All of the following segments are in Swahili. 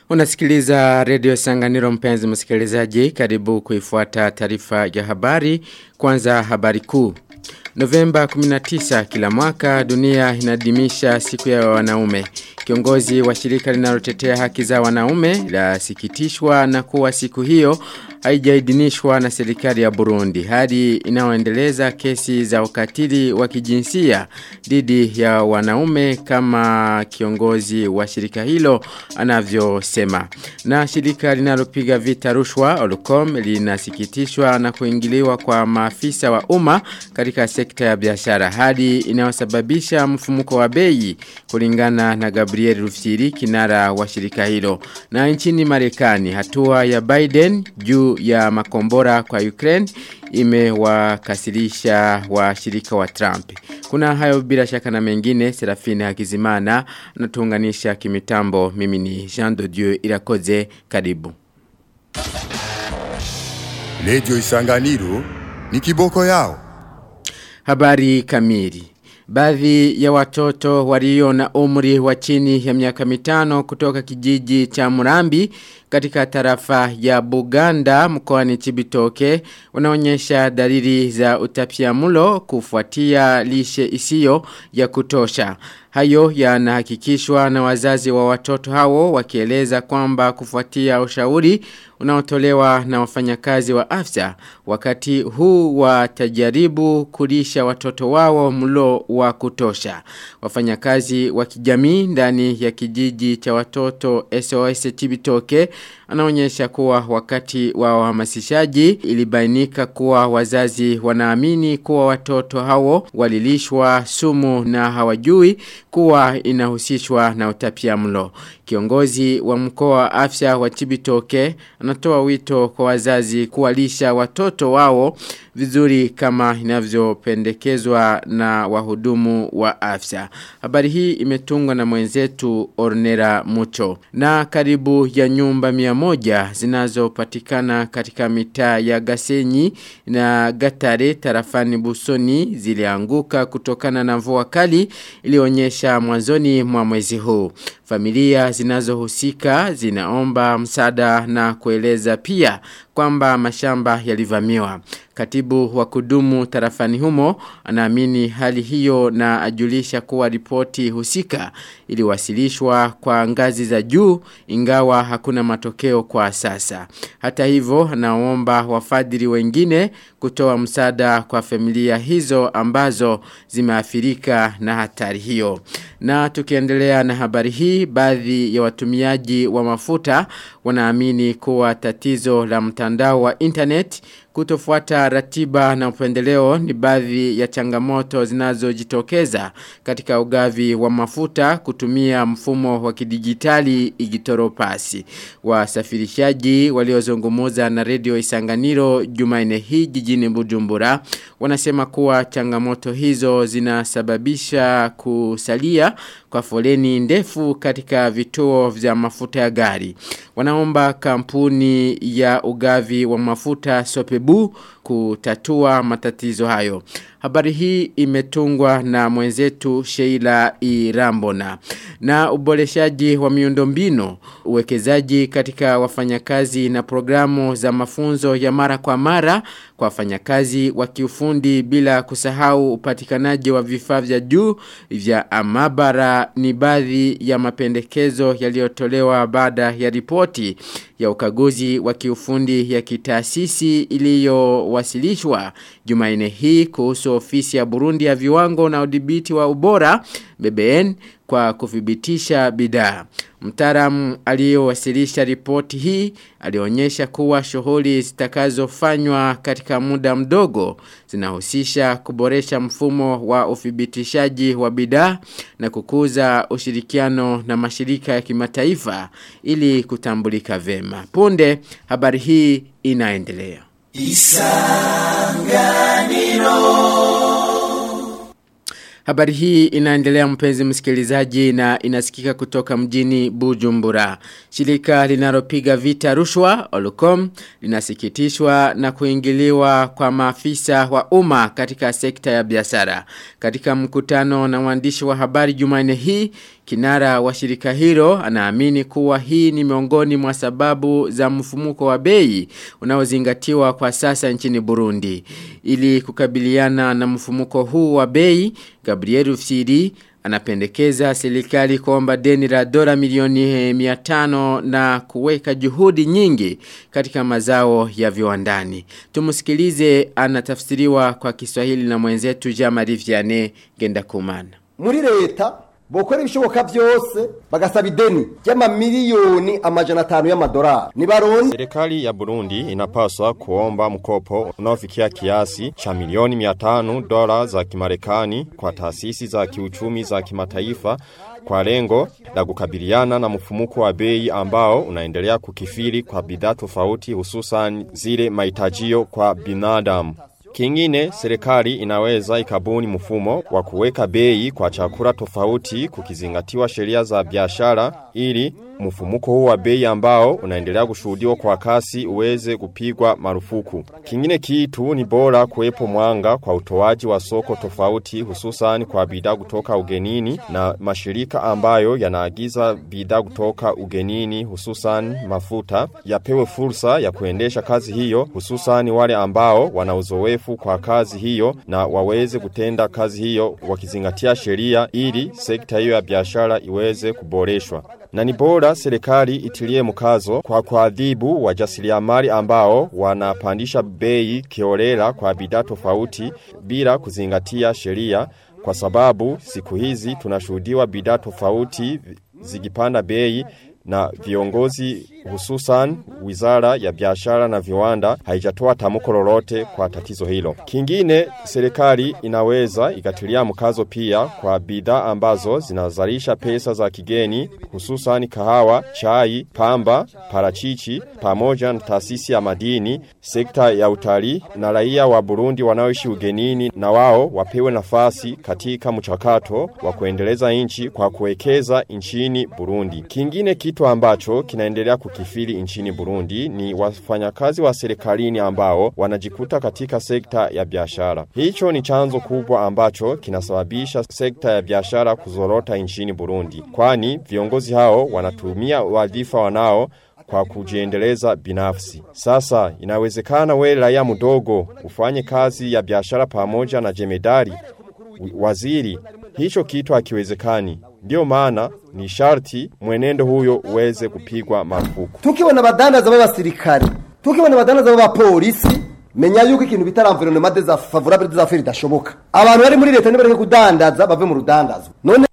Unasikiliza redio Sanganiro mpenzi msikilizaji karibu kuifuata taarifa ya habari kwanza habari kuu. Novemba 19 kila mwaka dunia inadimisha siku ya wanaume. Kiongozi wa shirika linalotetea haki za wanaume la sikitishwa na kuwa siku hiyo haijaidhinishwa na serikali ya Burundi hadi inaoendeleza kesi za ukatili wa kijinsia dhidi ya wanaume kama kiongozi wa shirika hilo anavyosema. Na shirika linalopiga vita rushwa Olcom linasikitishwa na kuingiliwa kwa maafisa wa umma katika sekta ya biashara hadi inayosababisha mfumuko wa bei kulingana na Gabriel Rufsiri kinara wa shirika hilo. Na nchini Marekani hatua ya Biden juu ya makombora kwa Ukraine imewakasirisha washirika wa Trump. Kuna hayo bila shaka na mengine Serafine Hakizimana natuunganisha kimitambo mimi ni Jean de Dieu Irakoze karibu. Radio Isanganiro ni kiboko yao. Habari kamili. Baadhi ya watoto walio na umri wa chini ya miaka mitano kutoka kijiji cha Murambi katika tarafa ya Buganda mkoani Chibitoke wanaonyesha dalili za utapiamlo kufuatia lishe isiyo ya kutosha. Hayo yanahakikishwa na wazazi wa watoto hao wakieleza kwamba kufuatia ushauri unaotolewa na wafanyakazi wa afya wakati huu watajaribu kulisha watoto wao mlo wa kutosha. Wafanyakazi wa kijamii ndani ya kijiji cha watoto SOS Chibitoke anaonyesha kuwa wakati wa uhamasishaji ilibainika kuwa wazazi wanaamini kuwa watoto hao walilishwa sumu na hawajui kuwa inahusishwa na utapia mlo. Kiongozi wa mkoa wa afya wa Chibitoke anatoa wito kwa wazazi kuwalisha watoto wao vizuri kama inavyopendekezwa na wahudumu wa afya. Habari hii imetungwa na mwenzetu Ornera Mucho. Na karibu ya nyumba mia moja zinazopatikana katika mitaa ya Gasenyi na Gatare tarafani Busoni zilianguka kutokana na mvua kali ilionyesha mwanzoni mwa mwezi huu. Familia zinazohusika zinaomba msaada na kueleza pia kwamba mashamba yalivamiwa. Katibu wa kudumu tarafani humo anaamini hali hiyo na ajulisha kuwa ripoti husika iliwasilishwa kwa ngazi za juu ingawa hakuna matokeo kwa sasa. Hata hivyo anaomba wafadhili wengine kutoa msaada kwa familia hizo ambazo zimeathirika na hatari hiyo. Na tukiendelea na habari hii baadhi ya watumiaji wa mafuta wanaamini kuwa tatizo la mtandao wa internet kutofuata ratiba na upendeleo ni baadhi ya changamoto zinazojitokeza katika ugavi wa mafuta kutumia mfumo wa kidijitali igitoropasi. Wasafirishaji waliozungumuza na redio Isanganiro Jumaine hii jijini Bujumbura wanasema kuwa changamoto hizo zinasababisha kusalia kwa foleni ndefu katika vituo vya mafuta ya gari. Wanaomba kampuni ya ugavi wa mafuta Sopebu kutatua matatizo hayo. Habari hii imetungwa na mwenzetu Sheila Irambona. Na uboreshaji wa miundombinu, uwekezaji katika wafanyakazi na programu za mafunzo ya mara kwa mara kwa wafanyakazi wa kiufundi bila kusahau upatikanaji wa vifaa vya juu vya maabara ni baadhi ya mapendekezo yaliyotolewa baada ya ripoti ya ukaguzi wa kiufundi ya kitaasisi iliyowasilishwa Jumaine hii kuhusu ofisi ya Burundi ya viwango na udhibiti wa ubora BBN kwa kuthibitisha bidhaa. Mtaalamu aliyowasilisha ripoti hii alionyesha kuwa shughuli zitakazofanywa katika muda mdogo zinahusisha kuboresha mfumo wa uthibitishaji wa bidhaa na kukuza ushirikiano na mashirika ya kimataifa ili kutambulika vema. Punde habari hii inaendelea. Isanganiro Habari hii inaendelea mpenzi msikilizaji na inasikika kutoka mjini Bujumbura. Shirika linalopiga vita rushwa Olucom linasikitishwa na kuingiliwa kwa maafisa wa umma katika sekta ya biashara. Katika mkutano na waandishi wa habari Jumanne hii, Kinara wa shirika hilo anaamini kuwa hii ni miongoni mwa sababu za mfumuko wa bei unaozingatiwa kwa sasa nchini Burundi. Ili kukabiliana na mfumuko huu wa bei, Gabriel Ufsiri anapendekeza serikali kuomba deni la dola milioni 500 na kuweka juhudi nyingi katika mazao ya viwandani. Tumusikilize anatafsiriwa kwa Kiswahili na mwenzetu Jean-Marie Vianney Gendakumana. Muri leta bokora ibishoboka byose bagasaba ideni ry'amamiliyoni amajana atanu y'amadolari nibaronde Serikali ya Burundi inapaswa kuomba mkopo unaofikia kiasi cha milioni 500 dola za Kimarekani kwa taasisi za kiuchumi za kimataifa kwa lengo la kukabiliana na mfumuko wa bei ambao unaendelea kukifiri kwa bidhaa tofauti hususan zile mahitajio kwa binadamu. Kingine, serikali inaweza ikabuni mfumo wa kuweka bei kwa chakula tofauti kukizingatiwa sheria za biashara ili mfumuko huu wa bei ambao unaendelea kushuhudiwa kwa kasi uweze kupigwa marufuku. Kingine kitu ni bora kuwepo mwanga kwa utoaji wa soko tofauti hususan kwa bidhaa kutoka ugenini na mashirika ambayo yanaagiza bidhaa kutoka ugenini hususan mafuta yapewe fursa ya kuendesha kazi hiyo hususan wale ambao wana uzoefu kwa kazi hiyo na waweze kutenda kazi hiyo wakizingatia sheria ili sekta hiyo ya biashara iweze kuboreshwa. Na ni bora serikali itilie mkazo kwa kuadhibu wajasiriamali ambao wanapandisha bei kiolela kwa bidhaa tofauti bila kuzingatia sheria kwa sababu siku hizi tunashuhudiwa bidhaa tofauti zikipanda bei na viongozi hususan wizara ya biashara na viwanda haijatoa tamko lolote kwa tatizo hilo. Kingine serikali inaweza ikatilia mkazo pia kwa bidhaa ambazo zinazalisha pesa za kigeni hususan kahawa, chai, pamba, parachichi pamoja na taasisi ya madini, sekta ya utalii na raia wa Burundi wanaoishi ugenini na wao wapewe nafasi katika mchakato wa kuendeleza nchi kwa kuwekeza nchini Burundi. Kingine kitu ambacho kinaendelea kukifiri nchini Burundi ni wafanyakazi wa serikalini ambao wanajikuta katika sekta ya biashara. Hicho ni chanzo kubwa ambacho kinasababisha sekta ya biashara kuzorota nchini Burundi. Kwani viongozi hao wanatumia wadhifa wanao kwa kujiendeleza binafsi. Sasa inawezekana we raia mdogo ufanye kazi ya biashara pamoja na jemedari waziri. Hicho kitu hakiwezekani. Ndio maana ni sharti mwenendo huyo uweze kupigwa marufuku. tukibona abadandaza b'abasirikare tukibona abadandaza b'abapolisi menya yuko ikintu bita environnement défavorable des affaires idashoboka abantu bari muri leta nibareke kudandaza bave mu rudandazo none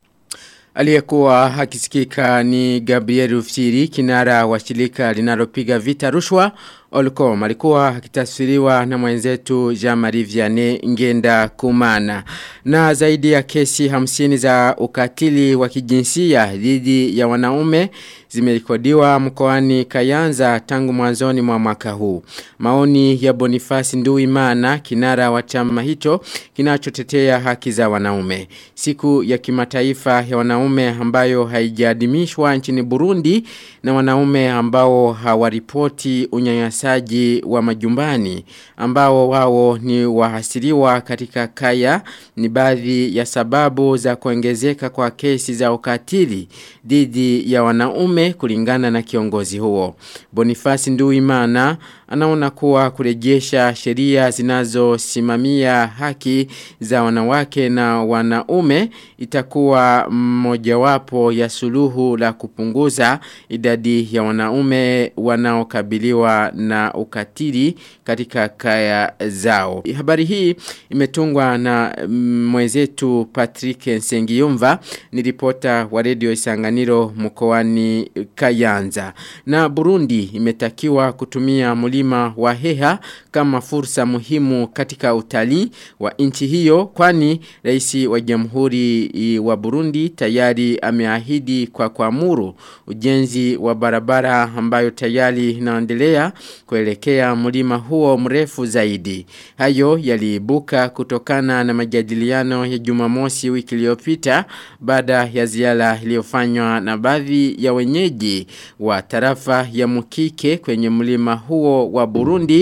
Aliyekuwa akisikika ni Gabriel Ufsiri kinara wa shirika linalopiga vita rushwa Olcom alikuwa akitasfiriwa na mwenzetu Jean-Marie Vianney Ngenda Kumana na zaidi ya kesi hamsini za ukatili wa kijinsia dhidi ya wanaume zimerekodiwa mkoani Kayanza tangu mwanzoni mwa mwaka huu. Maoni ya Boniface Nduimana kinara wa chama hicho kinachotetea haki za wanaume. Siku ya kimataifa ya wanaume ambayo haijaadimishwa nchini Burundi na wanaume ambao hawaripoti unyanyasaji wa majumbani ambao wao ni wahasiriwa katika kaya ni baadhi ya sababu za kuongezeka kwa kesi za ukatili dhidi ya wanaume kulingana na kiongozi huo. Boniface Nduimana anaona kuwa kurejesha sheria zinazosimamia haki za wanawake na wanaume itakuwa mojawapo ya suluhu la kupunguza idadi ya wanaume wanaokabiliwa na ukatili katika kaya zao. Habari hii imetungwa na mwenzetu Patrick Nsengiyumva ni ripota wa redio Isanganiro mkoani Kayanza. Na Burundi imetakiwa kutumia mlima wa Heha kama fursa muhimu katika utalii wa nchi hiyo kwani rais wa jamhuri wa Burundi tayari ameahidi kwa kuamuru ujenzi wa barabara ambayo tayari inaendelea kuelekea mlima huo mrefu zaidi. Hayo yaliibuka kutokana na majadiliano ya Jumamosi wiki iliyopita baada ya ziara iliyofanywa na baadhi ya wenyeji wa tarafa ya Mukike kwenye mlima huo wa Burundi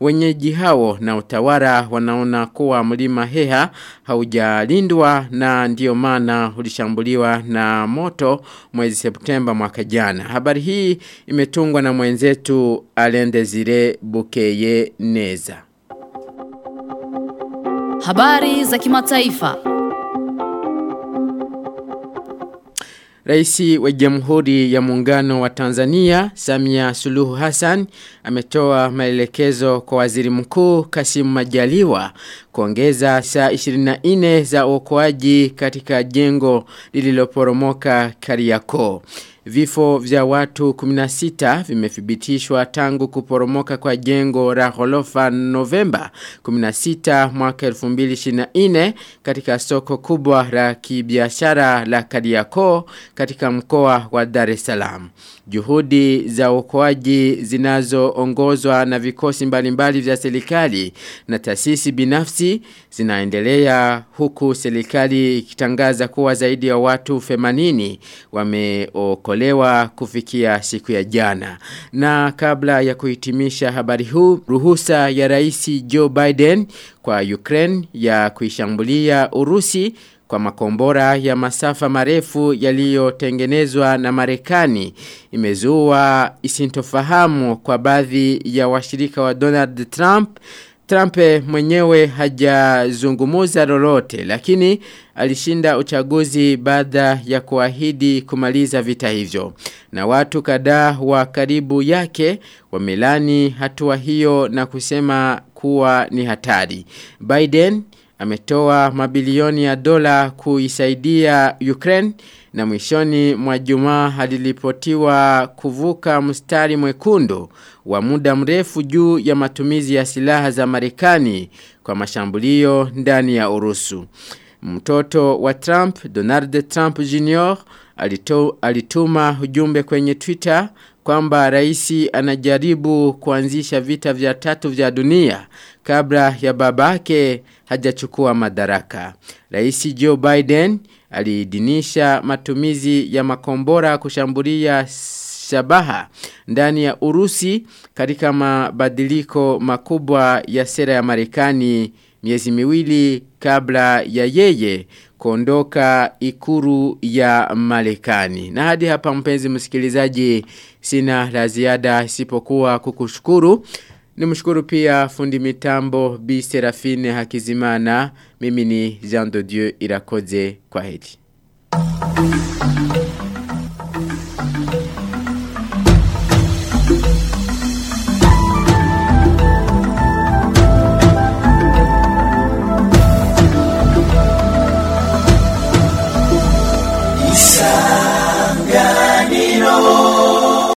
wenyeji hao na utawala wanaona kuwa mlima Heha haujalindwa na ndio maana ulishambuliwa na moto mwezi Septemba mwaka jana. Habari hii imetungwa na mwenzetu Alendezire Bukeye Neza. Habari za kimataifa. Raisi wa Jamhuri ya Muungano wa Tanzania Samia Suluhu Hassan ametoa maelekezo kwa Waziri Mkuu Kasim Majaliwa kuongeza saa 24 za uokoaji katika jengo lililoporomoka Kariakoo. Vifo vya watu 16 vimethibitishwa tangu kuporomoka kwa jengo la ghorofa Novemba 16 mwaka 2024 katika soko kubwa la kibiashara la Kariakoo katika mkoa wa Dar es Salaam. Juhudi za uokoaji zinazoongozwa na vikosi mbalimbali vya serikali na taasisi binafsi zinaendelea huku serikali ikitangaza kuwa zaidi ya watu 80 wameokolewa kufikia siku ya jana. Na kabla ya kuhitimisha habari huu, ruhusa ya Rais Joe Biden kwa Ukraine ya kuishambulia Urusi kwa makombora ya masafa marefu yaliyotengenezwa na Marekani imezua isintofahamu kwa baadhi ya washirika wa Donald Trump Trump mwenyewe hajazungumuza lolote lakini alishinda uchaguzi baada ya kuahidi kumaliza vita hivyo. Na watu kadhaa wa karibu yake wamelani hatua hiyo na kusema kuwa ni hatari. Biden ametoa mabilioni ya dola kuisaidia Ukraine na mwishoni mwa jumaa aliripotiwa kuvuka mstari mwekundu wa muda mrefu juu ya matumizi ya silaha za Marekani kwa mashambulio ndani ya Urusu. Mtoto wa Trump, Donald Trump Jr. Alito, alituma ujumbe kwenye Twitter kwamba raisi anajaribu kuanzisha vita vya tatu vya dunia kabla ya babake hajachukua madaraka. Raisi Joe Biden aliidhinisha matumizi ya makombora kushambulia shabaha ndani ya Urusi katika mabadiliko makubwa ya sera ya Marekani miezi miwili kabla ya yeye kuondoka ikuru ya Marekani. Na hadi hapa mpenzi msikilizaji sina la ziada isipokuwa kukushukuru. Nimshukuru pia fundi mitambo Bi Serafine Hakizimana. Mimi ni Jean de Dieu Irakoze kwa heri.